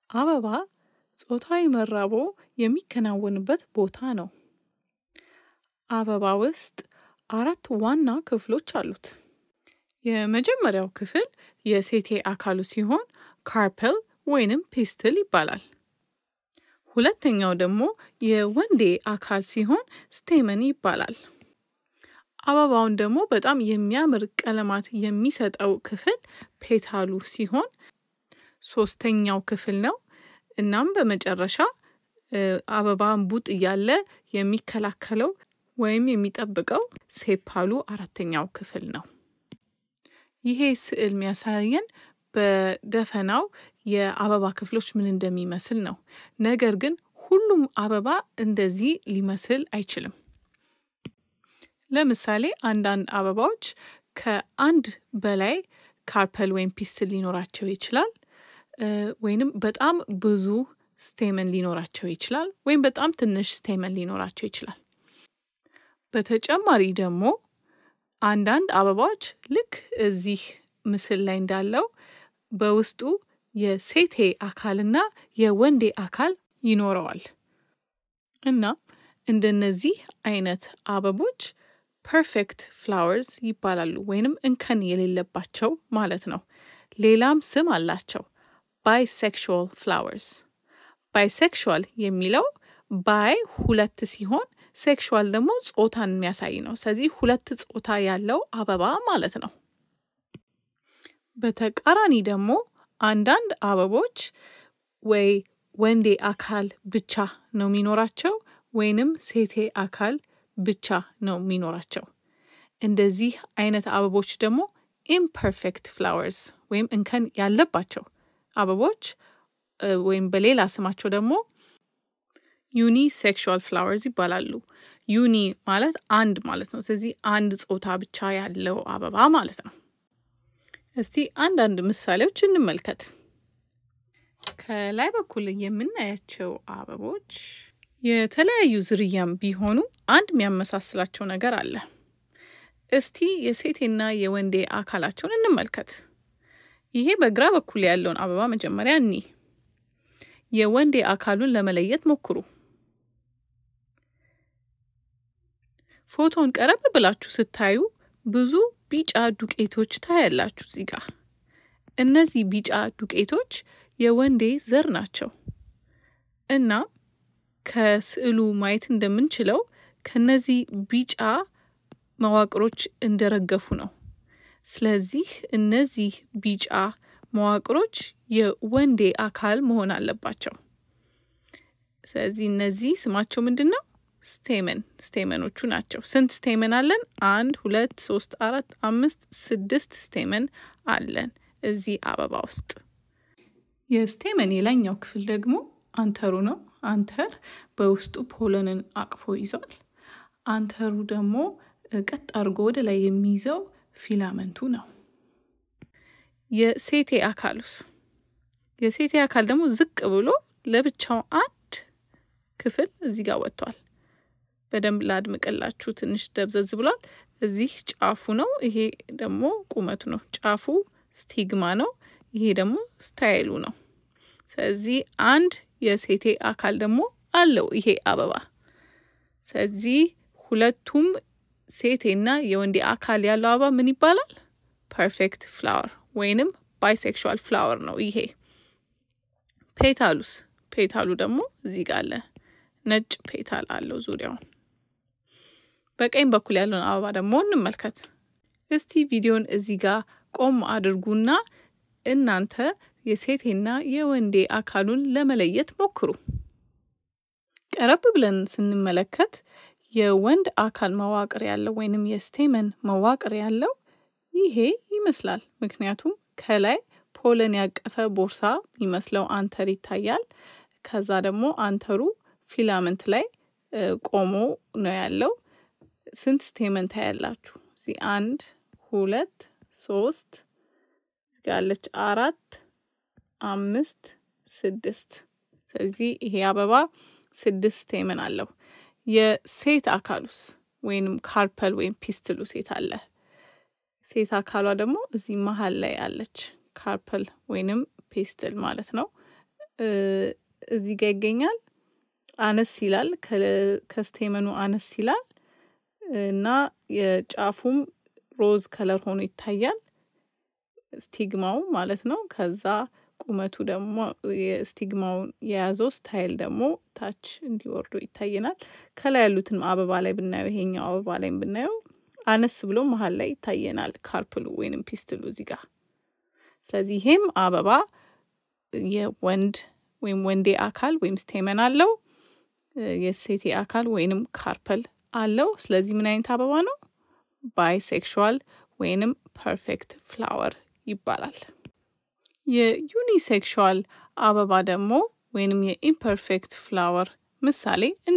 አበባ ጾታዊ መራቦ የሚከናወንበት ቦታ ነው። አበባ ውስጥ አራት ዋና ክፍሎች አሉት። የመጀመሪያው ክፍል የሴቴ አካሉ ሲሆን ካርፐል ወይንም ፔስትል ይባላል። ሁለተኛው ደግሞ የወንዴ አካል ሲሆን ስቴመን ይባላል። አበባውን ደግሞ በጣም የሚያምር ቀለማት የሚሰጠው ክፍል ፔታሉ ሲሆን ሶስተኛው ክፍል ነው። እናም በመጨረሻ አበባ እምቡጥ እያለ የሚከላከለው ወይም የሚጠብቀው ሴፓሉ አራተኛው ክፍል ነው። ይሄ ስዕል የሚያሳየን በደፈናው የአበባ ክፍሎች ምን እንደሚመስል ነው። ነገር ግን ሁሉም አበባ እንደዚህ ሊመስል አይችልም። ለምሳሌ አንዳንድ አበባዎች ከአንድ በላይ ካርፐል ወይም ፒስትል ሊኖራቸው ይችላል። ወይንም በጣም ብዙ ስቴመን ሊኖራቸው ይችላል። ወይም በጣም ትንሽ ስቴመን ሊኖራቸው ይችላል። በተጨማሪ ደግሞ አንዳንድ አበባዎች ልክ እዚህ ምስል ላይ እንዳለው በውስጡ የሴቴ አካልና የወንዴ አካል ይኖረዋል እና እንደነዚህ አይነት አበቦች ፐርፌክት ፍላወርስ ይባላሉ ወይንም እንከን የሌለባቸው ማለት ነው። ሌላም ስም አላቸው። ባይሴክሹዋል ፍላወርስ። ባይሴክሹዋል የሚለው ባይ ሁለት ሲሆን ሴክሹዋል ደግሞ ጾታን የሚያሳይ ነው። ስለዚህ ሁለት ጾታ ያለው አበባ ማለት ነው። በተቃራኒ ደግሞ አንዳንድ አበቦች ወይ ወንዴ አካል ብቻ ነው የሚኖራቸው ወይንም ሴቴ አካል ብቻ ነው የሚኖራቸው። እንደዚህ አይነት አበቦች ደግሞ ኢምፐርፌክት ፍላወርስ ወይም እንከን ያለባቸው አበቦች ወይም በሌላ ስማቸው ደግሞ ዩኒ ሴክሹዋል ፍላወርስ ይባላሉ። ዩኒ ማለት አንድ ማለት ነው። ስለዚህ አንድ ጾታ ብቻ ያለው አበባ ማለት ነው። እስቲ አንዳንድ ምሳሌዎች እንመልከት። ከላይ በኩል የምናያቸው አበቦች የተለያዩ ዝርያም ቢሆኑ አንድ የሚያመሳስላቸው ነገር አለ። እስቲ የሴቴና የወንዴ አካላቸውን እንመልከት። ይሄ በግራ በኩል ያለውን አበባ መጀመሪያ እኒ የወንዴ አካሉን ለመለየት ሞክሩ። ፎቶን ቀረብ ብላችሁ ስታዩ ብዙ ቢጫ ዱቄቶች ታያላችሁ እዚህ ጋር። እነዚህ ቢጫ ዱቄቶች የወንዴ ዘር ናቸው እና ከስዕሉ ማየት እንደምንችለው ከነዚህ ቢጫ መዋቅሮች እንደረገፉ ነው። ስለዚህ እነዚህ ቢጫ መዋቅሮች የወንዴ አካል መሆን አለባቸው። ስለዚህ እነዚህ ስማቸው ምንድን ነው? ስቴመን ስቴመኖቹ ናቸው። ስንት ስቴመን አለን? አንድ፣ ሁለት፣ ሶስት፣ አራት፣ አምስት፣ ስድስት ስቴመን አለን እዚህ አበባ ውስጥ። የስቴመን የላይኛው ክፍል ደግሞ አንተሩ ነው። አንተር በውስጡ ፖለንን አቅፎ ይዟል። አንተሩ ደግሞ ቀጥ አድርጎ ወደ ላይ የሚይዘው ፊላመንቱ ነው። የሴቴ አካሉስ? የሴቴ አካል ደግሞ ዝቅ ብሎ ለብቻው አንድ ክፍል እዚህ ጋር ወጥቷል። በደንብ ላድምቅላችሁ። ትንሽ ደብዘዝ ብሏል። እዚህ ጫፉ ነው። ይሄ ደግሞ ቁመቱ ነው። ጫፉ ስቲግማ ነው። ይሄ ደግሞ ስታይሉ ነው። ስለዚህ አንድ የሴቴ አካል ደግሞ አለው ይሄ አበባ። ስለዚህ ሁለቱም ሴቴና የወንዴ አካል ያለው አበባ ምን ይባላል? ፐርፌክት ፍላወር ወይንም ባይሴክሹዋል ፍላወር ነው ይሄ። ፔታሉስ? ፔታሉ ደግሞ እዚህ ጋር አለ። ነጭ ፔታል አለው ዙሪያውን። በቀኝ በኩል ያለውን አበባ ደግሞ እንመልከት። እስቲ ቪዲዮን እዚህ ጋር ቆም አድርጉና እናንተ የሴቴና የወንዴ አካሉን ለመለየት ሞክሩ። ቀረብ ብለን ስንመለከት የወንድ አካል መዋቅር ያለው ወይንም የስቴመን መዋቅር ያለው ይሄ ይመስላል። ምክንያቱም ከላይ ፖለን ያቀፈ ቦርሳ የሚመስለው አንተር ይታያል። ከዛ ደግሞ አንተሩ ፊላመንት ላይ ቆሞ ነው ያለው። ስንት ስቴመን ታያላችሁ? እዚህ አንድ፣ ሁለት፣ ሶስት ያለች አራት፣ አምስት፣ ስድስት። ስለዚህ ይሄ አበባ ስድስት ስቴመን አለው። የሴት አካሉስ ወይንም ካርፐል ወይም ፒስትሉ ሴት አለ። ሴት አካሏ ደግሞ እዚህ መሀል ላይ አለች። ካርፐል ወይንም ፔስትል ማለት ነው። እዚህ ጋር ይገኛል። አነስ ይላል፣ ከስቴመኑ አነስ ይላል እና የጫፉም ሮዝ ከለር ሆኖ ይታያል። ስቲግማው ማለት ነው። ከዛ ቁመቱ ደግሞ የስቲግማውን የያዘው ስታይል ደግሞ ታች እንዲወርዶ ይታየናል። ከላይ ያሉትን አበባ ላይ ብናየው ይሄኛው አበባ ላይ ብናየው አነስ ብሎ መሀል ላይ ይታየናል ካርፕሉ ወይንም ፒስትሉ እዚህ ጋር። ስለዚህ ይሄም አበባ የወንድ ወይም ወንዴ አካል ወይም ስቴመን አለው፣ የሴቴ አካል ወይንም ካርፐል አለው። ስለዚህ ምን አይነት አበባ ነው? ባይሴክሹዋል ወይንም ፐርፌክት ፍላወር ይባላል። የዩኒሴክሹዋል አበባ ደግሞ ወይንም የኢምፐርፌክት ፍላወር ምሳሌ እኒ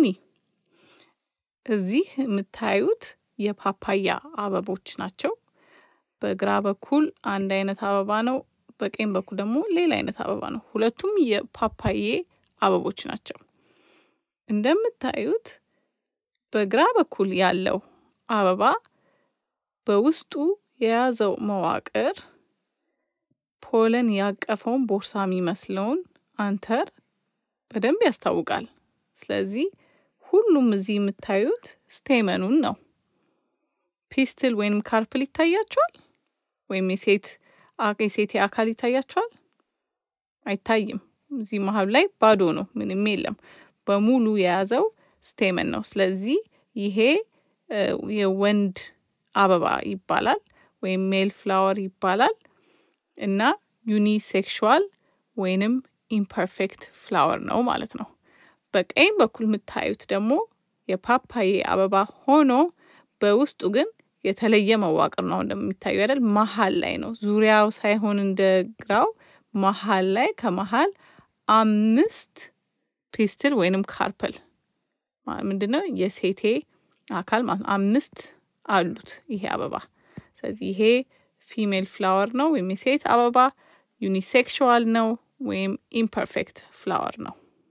እዚህ የምታዩት የፓፓያ አበቦች ናቸው። በግራ በኩል አንድ አይነት አበባ ነው፣ በቀኝ በኩል ደግሞ ሌላ አይነት አበባ ነው። ሁለቱም የፓፓዬ አበቦች ናቸው። እንደምታዩት በግራ በኩል ያለው አበባ በውስጡ የያዘው መዋቅር ፖለን ያቀፈውን ቦርሳ የሚመስለውን አንተር በደንብ ያስታውቃል። ስለዚህ ሁሉም እዚህ የምታዩት ስቴመኑን ነው። ፒስትል ወይም ካርፕል ይታያቸዋል? ወይም የሴት የሴቴ አካል ይታያቸዋል? አይታይም። እዚህ መሀሉ ላይ ባዶ ነው፣ ምንም የለም። በሙሉ የያዘው ስቴመን ነው። ስለዚህ ይሄ የወንድ አበባ ይባላል ወይም ሜል ፍላወር ይባላል እና ዩኒሴክሹዋል ወይንም ኢምፐርፌክት ፍላወር ነው ማለት ነው። በቀኝ በኩል የምታዩት ደግሞ የፓፓዬ አበባ ሆኖ በውስጡ ግን የተለየ መዋቅር ነው እንደሚታዩ አይደል? መሀል ላይ ነው፣ ዙሪያው ሳይሆን እንደ ግራው መሀል ላይ ከመሀል አምስት ፒስትል ወይንም ካርፐል ምንድን ነው የሴቴ አካል ማለት ነው። አምስት አሉት ይሄ አበባ። ስለዚህ ይሄ ፊሜል ፍላወር ነው ወይም የሴት አበባ፣ ዩኒሴክሹዋል ነው ወይም ኢምፐርፌክት ፍላወር ነው።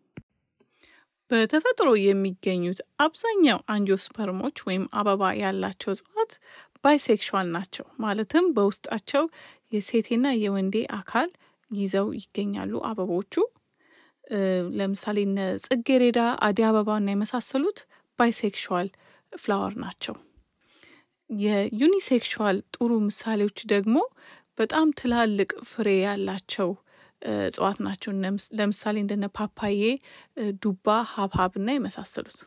በተፈጥሮ የሚገኙት አብዛኛው አንጂኦስፐርሞች ወይም አበባ ያላቸው እጽዋት ባይሴክሹዋል ናቸው። ማለትም በውስጣቸው የሴቴና የወንዴ አካል ይዘው ይገኛሉ አበቦቹ። ለምሳሌ እነ ጽጌሬዳ፣ አደይ አበባ እና የመሳሰሉት ባይሴክሹዋል ፍላወር ናቸው። የዩኒሴክሹዋል ጥሩ ምሳሌዎች ደግሞ በጣም ትላልቅ ፍሬ ያላቸው እጽዋት ናቸው። ለምሳሌ እንደነ ፓፓዬ፣ ዱባ፣ ሀብሀብ እና የመሳሰሉት።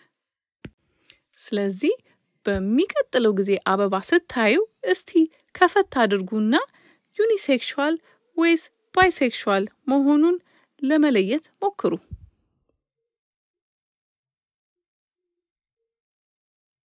ስለዚህ በሚቀጥለው ጊዜ አበባ ስታዩ እስቲ ከፈት አድርጉና ዩኒሴክሹዋል ወይስ ባይሴክሹዋል መሆኑን ለመለየት ሞክሩ።